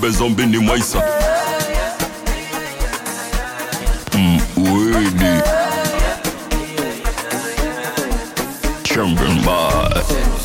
zombe zombe ni mwaisa mm, widi champion boy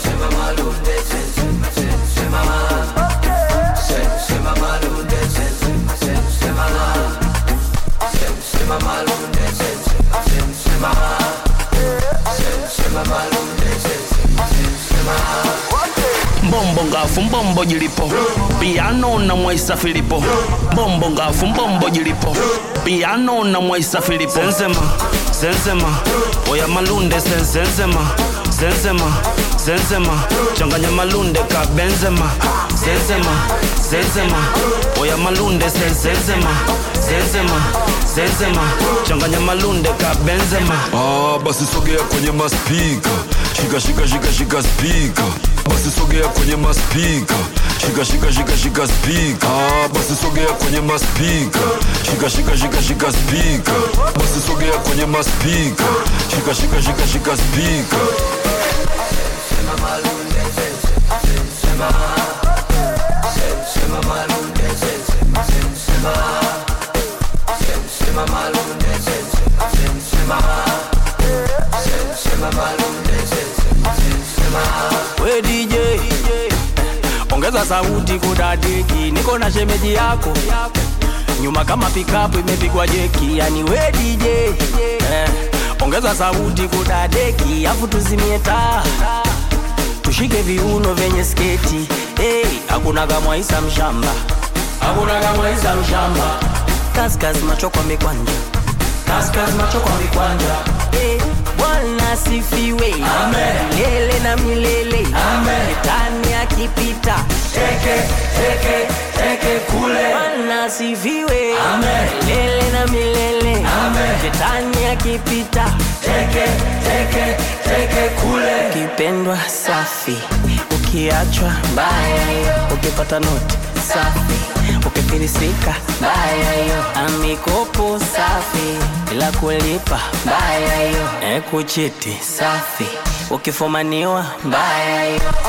mbombo ngafu mbombo jilipo piano na mwaisa filipo mbombo ngafu mbombo jilipo piano na mwaisa filipo sensema sensema oya malunde sen- sensema sensema sensema changanya malunde ka benzema sensema sensema oya malunde sen- sensema sensema sensema changanya malunde ka benzema ah, basi sogea kwenye maspika shika shika shika shika spika basi sogea kwenye maspika shika shika shika shika spika ah, basi sogea kwenye maspika shika shika shika shika spika basi sogea kwenye maspika shika shika shika shika spika we DJ ongeza sauti kudadeki, niko na shemeji yako nyuma kama pikapu imepigwa jeki, yani we DJ eh, ongeza sauti kudadeki, afu tuzimie taa tushike viuno vyenye sketi hey, hakuna kamwaisa mshamba, hakuna kamwaisa mshamba, kaskas macho kwa mikwanja, kaskas macho kwa mikwanja hey, Bwana sifiwe milele na milele, shetani akipita teke teke teke kule. Bwana sifiwe milele na milele, shetani akipita teke teke teke kule. Ukipendwa safi, ukiachwa mbaya, ukipata noti safi, ukifilisika mbaya hiyo, amikopo safi bila kulipa mbaya hiyo, ekuchiti safi, ukifumaniwa mbaya hiyo